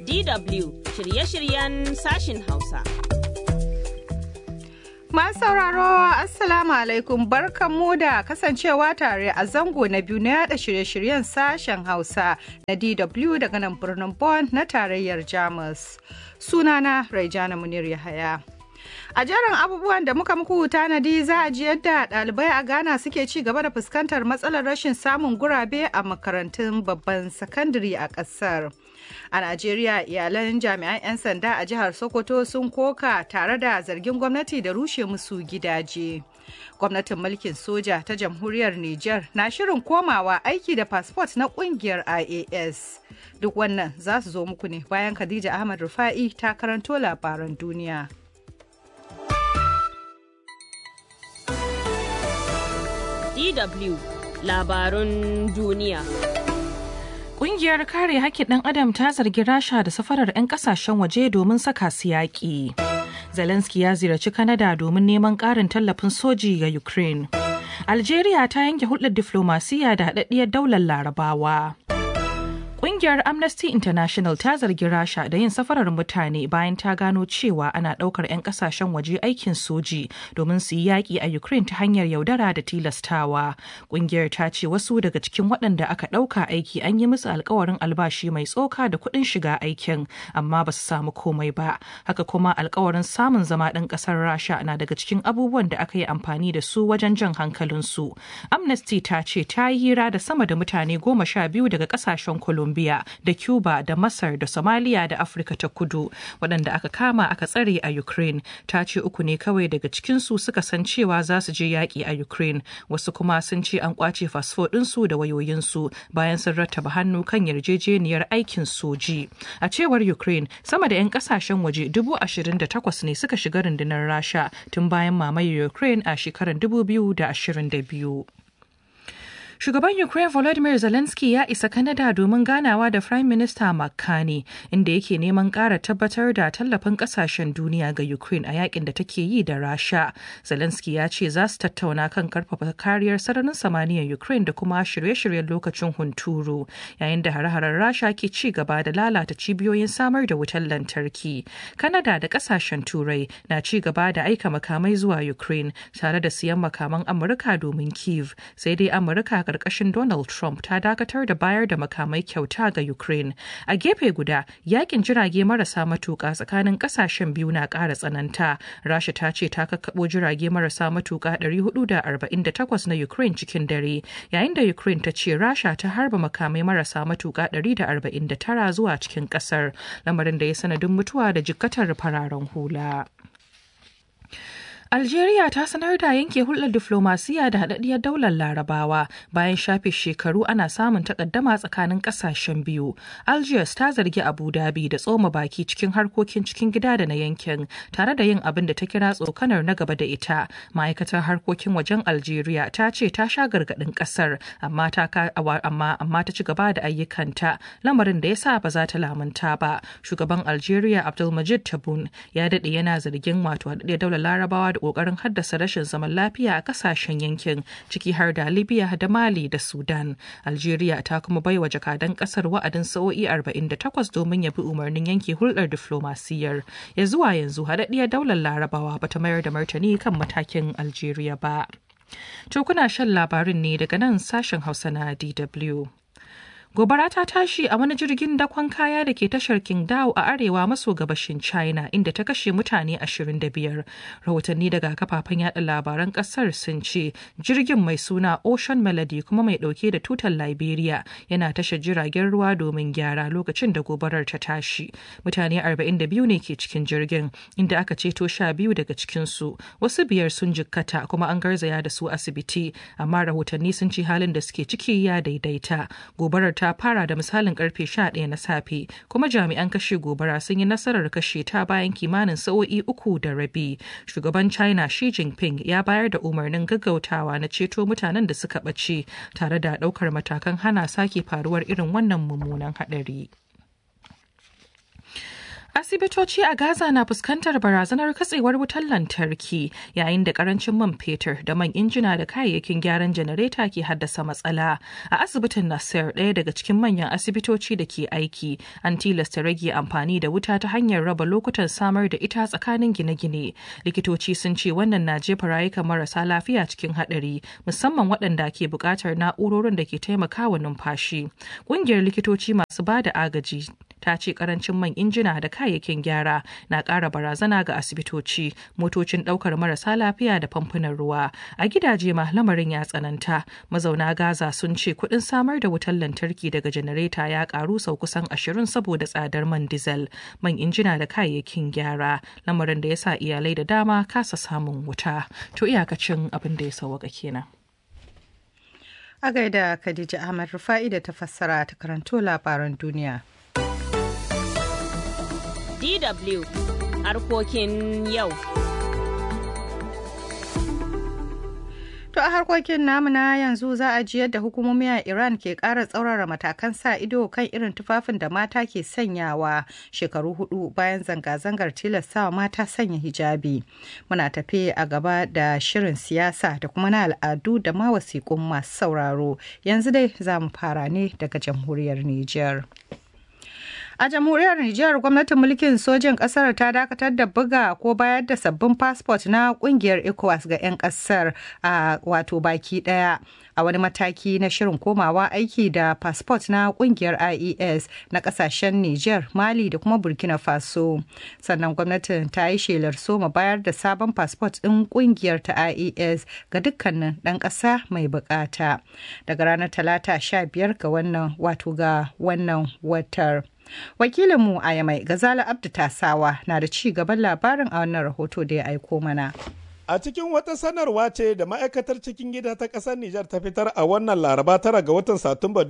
DW shirye-shiryen sashin Hausa. Masu sauraro Assalamu alaikum barkanmu da kasancewa tare a zango na biyu na yada shirye-shiryen sashen Hausa na DW daga nan birnin Bonn na tarayyar Jamus. Sunana Raijana Munir Yahaya. A jerin abubuwan da muka muku tanadi za a ji yadda ɗalibai a Ghana suke ci gaba da fuskantar matsalar rashin samun gurabe a makarantun babban sakandare a ƙasar. A Najeriya iyalan jami'an 'yan sanda a jihar Sokoto sun koka tare da zargin gwamnati da rushe musu gidaje. Gwamnatin mulkin soja ta jamhuriyar Nijar na shirin komawa aiki da fasfot na kungiyar IAS. Duk wannan za su zo muku ne bayan Khadija Ahmad Rufa'i ta karanto labaran duniya. DW labarun duniya. Ƙungiyar kare haƙƙin ɗan adam ta zargi Rasha da safarar 'yan ƙasashen waje domin saka su yaƙi. Zelensky ya ziyarci Canada domin neman ƙarin tallafin soji ga Ukraine. Algeria ta yanke hulɗar diflomasiyya da haɗaɗɗiyar daular Larabawa. Ƙungiyar Amnesty International ta zargi Rasha da yin safarar mutane bayan ta gano cewa ana ɗaukar 'yan ƙasashen waje aikin soji domin su yi yaƙi a Ukraine ta hanyar yaudara da tilastawa. Ƙungiyar ta ce wasu daga cikin waɗanda aka ɗauka aiki an yi musu alkawarin albashi mai tsoka da kuɗin shiga aikin, amma ba su samu komai ba. Haka kuma alkawarin samun zama ɗan ƙasar Rasha na daga cikin abubuwan da aka yi amfani da su wajen jan hankalinsu. Amnesty ta ce ta yi hira da sama da mutane goma sha biyu daga ƙasashen Colombia. Colombia da Cuba da Masar da Somalia da Afirka ta kudu waɗanda aka kama aka tsare a Ukraine ta ce uku ne kawai daga cikinsu suka san cewa za su je yaƙi a Ukraine wasu kuma sun ce an ƙwace fasfo ɗinsu da wayoyinsu bayan sun rattaba hannu kan yarjejeniyar aikin soji. A cewar Ukraine sama da 'yan ƙasashen waje dubu ashirin da takwas ne suka shiga rundunar Rasha tun bayan mamayar Ukraine a shekarar dubu biyu da ashirin da biyu. Shugaban Ukraine Volodymyr Zelensky ya isa Canada domin ganawa da Prime Minister Mark Carney inda yake neman ƙara tabbatar da tallafin ƙasashen duniya ga Ukraine a yakin da take yi da Rasha. Zelensky ya ce za su tattauna kan karfafa kariyar sararin samaniyar Ukraine da kuma shirye-shiryen lokacin hunturu yayin da hare-haren Rasha ke ci gaba da lalata cibiyoyin samar da wutar lantarki. Canada da ƙasashen Turai na ci gaba da aika makamai zuwa Ukraine tare da siyan makaman Amurka domin Kiev sai dai Amurka karkashin Donald Trump ta dakatar da bayar da makamai kyauta ga Ukraine. A gefe guda, yakin jirage marasa matuƙa tsakanin ƙasashen biyu na ƙara tsananta. Rasha ta ce ta kakkaɓo jirage marasa matuƙa 448 na Ukraine cikin dare, yayin da Ukraine ta ce Rasha ta harba makamai marasa matuƙa 149 zuwa cikin ƙasar, lamarin da ya sanadin mutuwa da jikkatar fararen hula. Algeria ta sanar da yanke hulɗar diflomasiya da haɗaɗɗiyar daular larabawa bayan shafe shekaru ana samun takaddama tsakanin ƙasashen biyu. Algiers ta zargi Abu Dhabi da tsoma baki cikin harkokin cikin gida da na yankin tare da yin abin da ta kira tsokanar na gaba da ita. Ma'aikatar harkokin wajen Algeria ta ce ta sha gargaɗin ƙasar amma ta amma amma ta ci gaba da ayyukanta lamarin da ya sa ba za ta lamunta ba. Shugaban Algeria Abdulmajid Tabun ya daɗe yana zargin wato haɗaɗɗiyar daular larabawa da kokarin haddasa rashin zaman lafiya a kasashen yankin ciki har da libya da mali da sudan algeria ta kuma baiwa jakadan kasar wa'adin sa'o'i 48 domin ya bi umarnin yanke hulɗar diflomasiyyar ya zuwa yanzu haɗaɗɗiyar daular larabawa bata mayar da martani kan matakin algeria ba to kuna shan labarin ne daga nan sashen hausa na dw Gobara ta tashi a wani jirgin dakon kaya da ke tashar Qingdao a arewa maso gabashin China inda ta kashe mutane 25. Rahotanni daga kafafen yada labaran kasar sun ce jirgin mai suna Ocean Melody kuma mai dauke da tutar Liberia yana tashar jiragen ruwa domin gyara lokacin da gobarar ta tashi. Mutane 42 ne ke cikin jirgin inda aka ceto sha biyu daga cikinsu. Wasu biyar sun jikkata kuma an garzaya da su asibiti amma rahotanni sun ce halin da suke ciki ya daidaita. Gobarar ta fara da misalin karfe 11 na safe kuma jami'an kashe gobara sun yi nasarar kashe ta bayan kimanin sa'o'i uku da rabi shugaban china shi jinping ya bayar da umarnin gaggautawa na ceto mutanen da suka ɓace tare da ɗaukar matakan hana sake faruwar irin wannan mummunan haɗari. Asibitoci a Gaza na fuskantar barazanar katsewar wutar lantarki yayin da karancin man fetur da man injina da kayayyakin gyaran janareta ke haddasa matsala. A asibitin Nasser ɗaya daga cikin manyan asibitoci da ke aiki an tilasta rage amfani da wuta ta hanyar raba lokutan samar da ita tsakanin gine-gine. Likitoci sun ce wannan na jefa rayukan marasa lafiya cikin haɗari musamman waɗanda ke buƙatar na'urorin da ke taimakawa numfashi. Ƙungiyar likitoci masu ba da agaji ta ce karancin man injina da kayayyakin gyara na ƙara barazana ga asibitoci motocin ɗaukar marasa lafiya da famfunan ruwa a gidaje ma lamarin ya tsananta mazauna gaza sun ce kuɗin samar da wutar lantarki daga janareta ya ƙaru sau kusan ashirin saboda tsadar man diesel man injina da kayayyakin gyara lamarin da ya sa iyalai da dama kasa samun wuta to iyakacin abin da ya sauwaka kenan a gaida khadija ahmad rufa'i da ta fassara ta karanto labaran duniya DW harkokin yau. To a harkokin namu na yanzu za a ji yadda hukumomi a Iran ke ƙara tsaurara matakan sa ido kan irin tufafin da mata ke sanyawa shekaru hudu bayan zanga-zangar tilastawa mata sanya hijabi. Muna tafe a gaba da shirin siyasa da kuma na al'adu da ma wasiƙun masu sauraro. Yanzu dai za mu fara ne daga jamhuriyar Nijar. A jamhuriyar Nijar gwamnatin mulkin sojin kasar ta dakatar da buga ko bayar da sabbin fasfot na kungiyar ECOWAS ga 'yan kasar a wato baki daya a wani mataki na shirin komawa aiki da fasfot na kungiyar IES na kasashen Nijar, Mali da kuma Burkina Faso. Sannan gwamnatin ta yi shelar soma bayar da sabon fasfot ɗin kungiyar ta IES ga dukkanin ɗan ƙasa mai bukata. Daga ranar talata 15 ga wannan wato ga wannan watar. Wakilinmu a Yamai Gazala Abdu Tasawa na da ci gaban labarin a wannan rahoto da ya aiko mana. A cikin wata sanarwa ce da ma'aikatar cikin gida ta ƙasar Nijar ta fitar a wannan laraba tara ga watan Satumba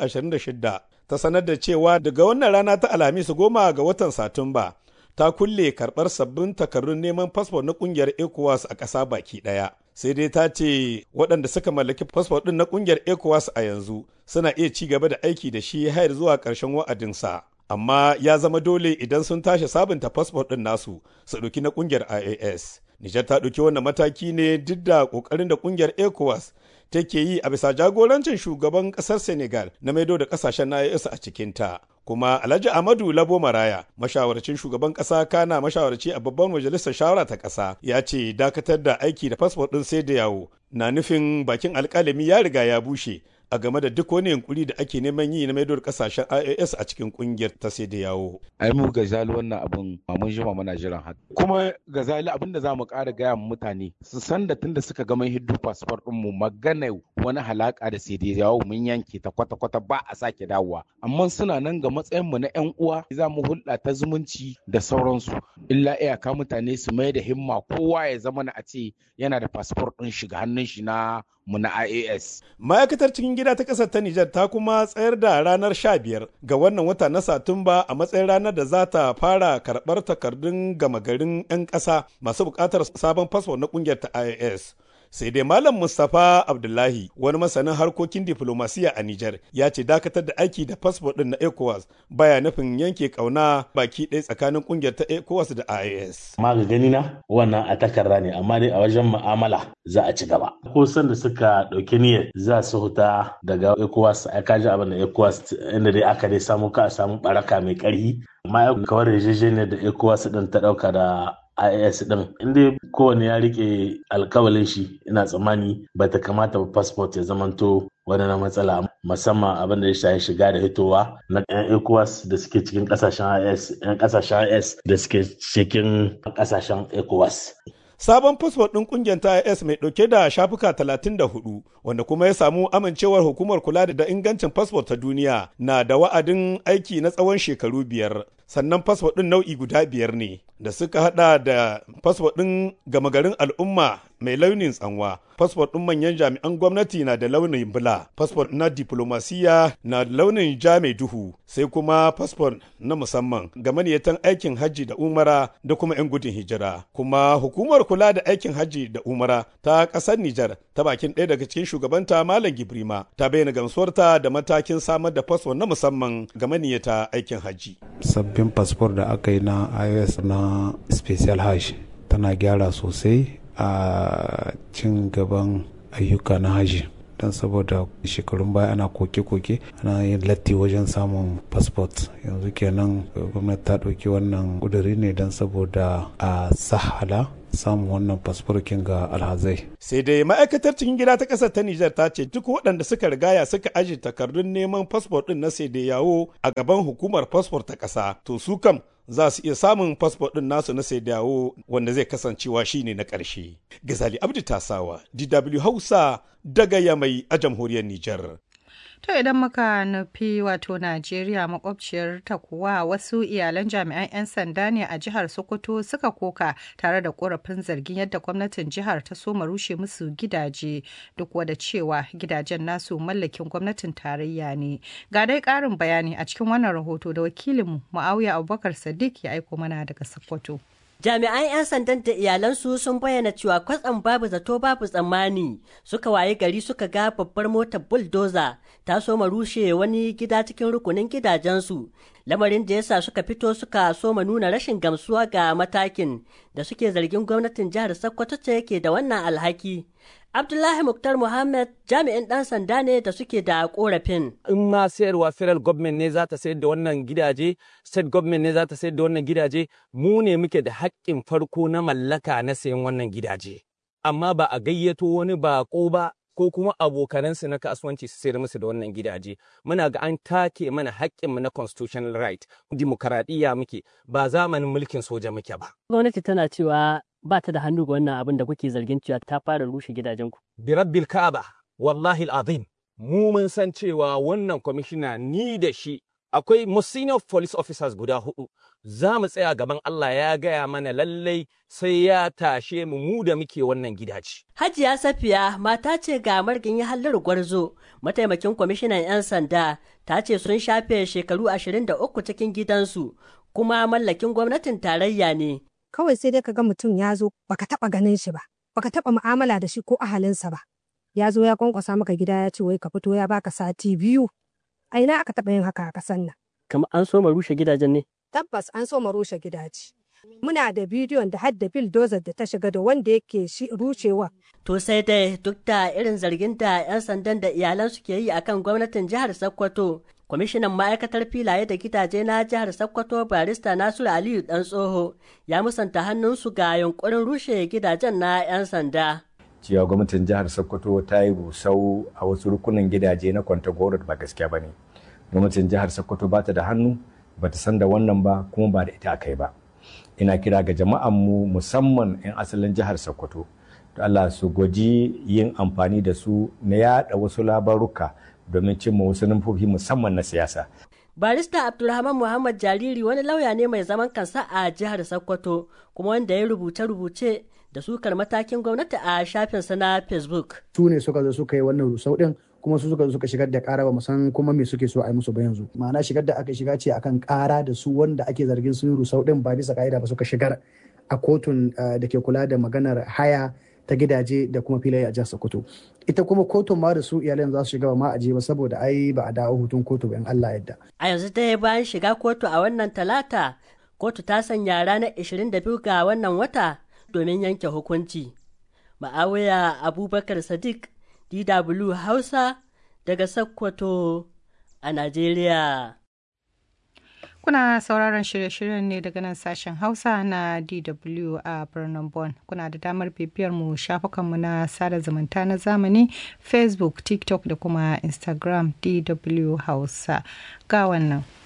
2026 ta sanar da cewa daga wannan rana ta Alhamis goma ga watan Satumba ta kulle karɓar sabbin takardun neman fasfo na ƙungiyar ECOWAS a ƙasa baki ɗaya. Sai dai ta ce waɗanda suka mallaki fasfo ɗin na ƙungiyar ECOWAS a yanzu suna iya ci gaba da aiki da shi har zuwa ƙarshen wa'adinsa. Amma ya zama dole idan sun tashi sabunta fasfo ɗin nasu su ɗauki na ƙungiyar IAS. Nijar ta ɗauki wannan mataki ne duk da ƙoƙarin da ƙungiyar ECOWAS take yi a bisa jagorancin shugaban ƙasar Senegal na maido da ƙasashen na IAS a cikinta. Kuma Alhaji Amadu Labo Maraya, mashawarcin shugaban ƙasa kana mashawarci a babban majalisar shawara ta ƙasa, ya ce dakatar da aiki da fasfo ɗin sai da yawo na nufin bakin alƙalami ya riga ya bushe a game da duk wani yunkuri da ake neman yi na maidor kasashen IAS a cikin kungiyar ta sai da yawo. Ai mu gazali wannan abin mun jima muna jiran haka. Kuma gazali abin da za mu ƙara gaya wa mutane su san da tunda suka gama hiddu fasfar ɗin mu magana wani halaka da sai da yawo mun yanke ta kwata-kwata ba a sake dawowa. Amma suna nan ga matsayin mu na 'yan uwa za mu hulɗa ta zumunci da sauransu. Illa iyaka mutane su mai da himma kowa ya zama na a ce yana da fasfor ɗin shiga hannun shi na mu na IAS. Ma'aikatar cikin gida ta ƙasar ta Nijar ta kuma tsayar da ranar 15 ga wannan wata na Satumba a matsayin ranar da za ta fara karɓar takardun gama garin 'yan ƙasa masu buƙatar sabon fasfo na ƙungiyar ta IAS. sai dai malam mustapha abdullahi wani masanin harkokin diflomasiya a nijar ya ce dakatar da aiki da fasfo din na ecowas baya nufin yanke kauna baki ɗaya tsakanin kungiyar ta ecowas da ias amma ga gani na wannan a takarda ne amma dai a wajen mu'amala za a ci gaba ko san da suka ɗauki niyyar za su huta daga ecowas a kaji abin da ecowas inda dai aka dai samu ka a samu baraka mai ƙarfi amma kawar yarjejeniyar da ecowas din ta ɗauka da IAS din inda kowane ya rike alkawalin shi ina tsammani ba ta kamata ba passport ya zamanto wani na matsala musamman abin da ya shafi shiga da hitowa na yan ECOWAS da suke cikin kasashen IS yan kasashen IS da suke cikin kasashen ECOWAS Sabon fasfot ɗin ƙungiyar ta IS mai ɗauke da shafuka 34 wanda kuma ya samu amincewar hukumar kula da ingancin fasfot ta duniya na da wa'adin aiki na tsawon shekaru biyar. Sannan fasfot ɗin nau'i guda biyar ne da suka hada da fasfot ɗin gama garin al'umma mai launin tsanwa. Fasfot ɗin manyan jami'an gwamnati na da launin bula. Fasfot na diplomasiya na da launin ja mai duhu. Sai kuma fasfot na musamman ga maniyatan aikin hajji da umara da kuma 'yan gudun hijira. Kuma hukumar kula da aikin hajji da umara ta ƙasar Nijar ta bakin ɗaya daga cikin shugabanta Malam Gibrima ta bayyana gamsuwarta da matakin samar da fasfo na musamman ga maniyata aikin hajji. sabbin fasfor da aka yi na ios na special hash tana gyara sosai a cin gaban ayyuka na haji don saboda shekarun baya ana koke-koke ana yin latti wajen samun fasfot yanzu kenan gwamnati ta ɗauki wannan ƙuduri ne don saboda a sahala samun wannan fasforkin ga alhazai. Sai dai ma'aikatar cikin gida ta ƙasar ta Nijar ta ce duk waɗanda suka rigaya suka aje takardun neman fasfor ɗin na sai da yawo a gaban hukumar fasfor ta ƙasa to su kam za su iya samun fasfo ɗin nasu na sai dawo wanda zai kasancewa shine na ƙarshe. Gazali Abdi Tasawa, DW Hausa daga Yamai a jamhuriyar Nijar. To idan muka nufi wato Najeriya makwabciyar ta kuwa wasu iyalan jami'an 'yan sanda ne a jihar Sokoto suka koka tare da korafin zargin yadda gwamnatin jihar ta soma rushe musu gidaje duk wada cewa gidajen nasu mallakin gwamnatin tarayya ne. Ga dai ƙarin bayani a cikin wannan rahoto da wakilinmu Muawiya Abubakar Sadiq ya aiko mana daga Sokoto. Jami'an 'yan sandan da iyalansu sun bayyana cewa kwatsam babu zato babu tsammani suka waye gari suka ga babbar motar bulldozer ta soma rushe wani gida cikin rukunin gidajensu lamarin da yasa suka fito suka soma nuna rashin gamsuwa ga matakin da suke zargin gwamnatin jihar Sokoto ce yake da wannan alhaki. Abdullahi Muktar Muhammad jami'in ɗan sanda ne da suke da korafin. In ma sayarwa federal government ne za ta sayar da wannan gidaje, state government ne za ta sayar da wannan gidaje, mu ne muke da haƙƙin farko na mallaka na sayan wannan gidaje. Amma ba a gayyato wani baƙo ba ko kuma abokanansu na kasuwanci su sayar musu da wannan gidaje. Muna ga an take mana haƙƙinmu na constitutional right, dimokuraɗiyya muke, ba zamanin mulkin soja muke ba. Gwamnati tana cewa ba ta da hannu ga wannan abin da kuke zargin cewa ta fara rushe gidajenku. Birabbil Ka'aba, wallahi azim mu mun san cewa wannan kwamishina ni da shi akwai senior police officers guda hudu za mu tsaya gaban Allah ya gaya mana lallai sai ya tashe mu mu da muke wannan gidaje. Hajiya Safiya mata ce ga margin ya hallar gwarzo mataimakin kwamishinan 'yan sanda ta ce sun shafe shekaru 23 cikin gidansu kuma mallakin gwamnatin tarayya ne. kawai sai dai ka ga mutum ya zo baka taba ganin shi ba baka taba mu'amala da shi ko ahalinsa ba ya zo ya kwankwasa maka gida ya ce wai ka fito ya baka sati biyu a ina aka taba yin haka a kasan nan Kamar an so ma rushe gidajen ne. tabbas an so mu rushe gidaje muna da bidiyon da hadda bulldozer da ta shiga da wanda yake shi rushewa To sai dai duk da irin zargin da 'yan sandan da iyalan ke yi akan gwamnatin jihar Sokoto, kwamishinan ma'aikatar filaye da gidaje na jihar Sokoto barista Nasiru Aliyu Dan Tsoho ya musanta hannunsu ga yunkurin rushe gidajen na 'yan sanda. cewa gwamnatin jihar sokoto ta yi rusau a wasu rukunin gidaje na kwantagoro ba gaskiya ba ne gwamnatin jihar sokoto ba ta da hannu ba ta san da wannan ba kuma ba da ita aka yi ba ina kira ga jama'anmu musamman 'yan asalin jihar sokoto to allah su gwaji yin amfani da su na yada wasu labaruka domin cimma wasu nufofi musamman na siyasa Barista Abdulrahman Muhammad Jariri wani lauya ne mai zaman kansa a jihar Sokoto kuma wanda ya rubuce-rubuce da sukar matakin gwamnati a shafinsa na Facebook. su ne suka zo suka yi wannan rusau din kuma su suka zo suka shigar da kara ba mu san kuma me suke so a yi musu ba yanzu ma'ana shigar da aka shiga ce akan kara da su wanda ake zargin sun yi rusau din ba bisa ka'ida ba suka shigar a kotun da ke kula da maganar haya ta gidaje da kuma filaye a jihar Sokoto ita kuma kotun ma da su iyalan za su shiga ba ma a je ba saboda ai ba a dawo hutun kotu ba in Allah yadda A yanzu dai bayan shiga kotu a wannan talata, kotu ta sanya ranar 22 ga wannan wata domin yanke hukunci. Ma'awiya Abubakar Sadiq, DW Hausa daga Sokoto a Najeriya. Kuna sauraron shirye-shiryen ne daga nan sashen Hausa na DW a birnin Bonn. Kuna da damar bibiyar mu shafukanmu na sada zumunta na zamani Facebook, TikTok da kuma Instagram DW Hausa. Ga wannan.